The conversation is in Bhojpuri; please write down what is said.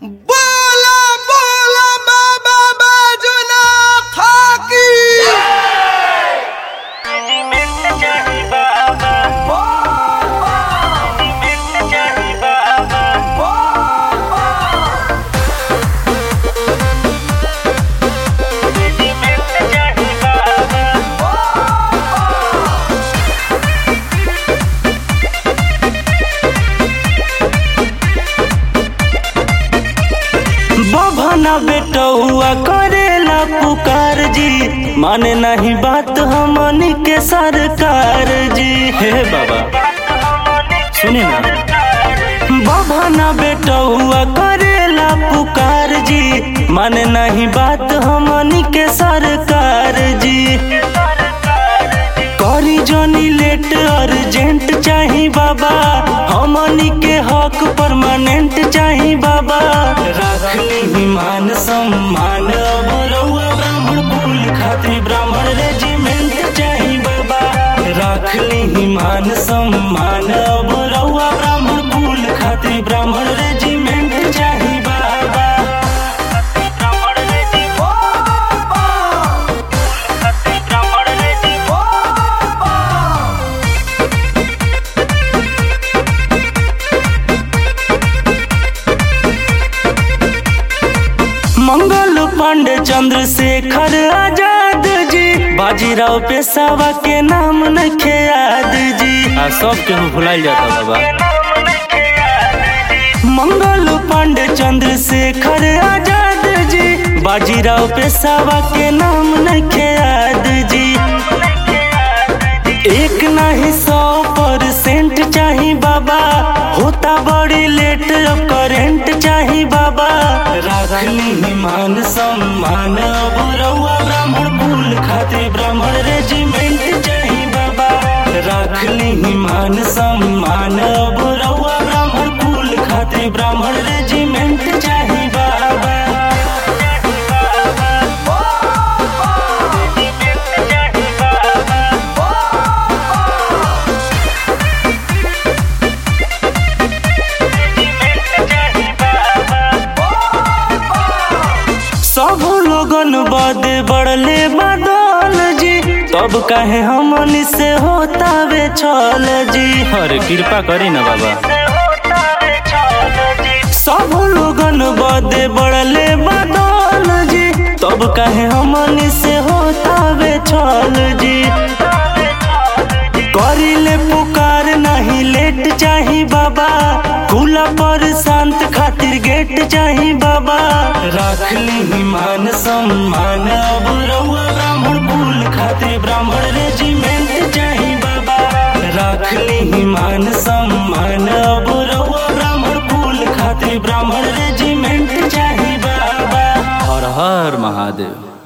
बोला बोला बाबा बाजुना थाकी बभना बेटौआ करेला पुकार जी माने नहीं बात हमनी के सरकार जी हे बाबा सुने ना बभना बेटौआ करेला पुकार जी माने नहीं बात हमनी के सरकार जी करी जोनी लेट अर्जेंट चाही बाबा हमनी के हक परमानेंट चाही बाबा रखली मान सम्मान अब रउआ ब्राह्मण कुल खातिर ब्राह्मण रेजिमेंट चाही बाबा रखली मान सम्मान अब रउआ ब्राह्मण कुल खातिर ब्राह्मण रेजिमेंट चाही बाबा मंगल पांडे चंद्रशेखर आजाद जी बाजीराव पेशावा के नाम नखे याद जी आ सब के भुलाइल जाता बाबा मंगल पांडे चंद्रशेखर आजाद जी बाजीराव पेशावा के नाम नखे याद जी एक नहीं सौ परसेंट चाही बाबा होता बड़ी लेट अब करेंट चाही बाबा रखली मान सम्मान अब रउआ ब्राह्मण कुल खातिर ब्राह्मण रेजिमेंट चाही बाबा रखली मान सम्मान अब रउआ ब्राह्मण कुल खातिर ब्राह्मण रेजिमेंट चाही बाबा सब लोगन बदे बढ़ले बदल जी तब काहे हमनी से होता वे छल जी अरे कृपा करी ना बाबा सब लोगन बदे बढ़ले बदल जी तब काहे हमनी से होता वे छल जी करिले पुकार नहीं लेट चाही बाबा खुला पर शांत खातिर गेट चाही बाबा रखली मान सम्मान अब रउआ ब्राह्मण कुल खातिर ब्राह्मण रेजिमेंट चाही बाबा रखली मान सम्मान अब रउआ ब्राह्मण कुल खातिर ब्राह्मण रेजिमेंट चाही बाबा हर हर महादेव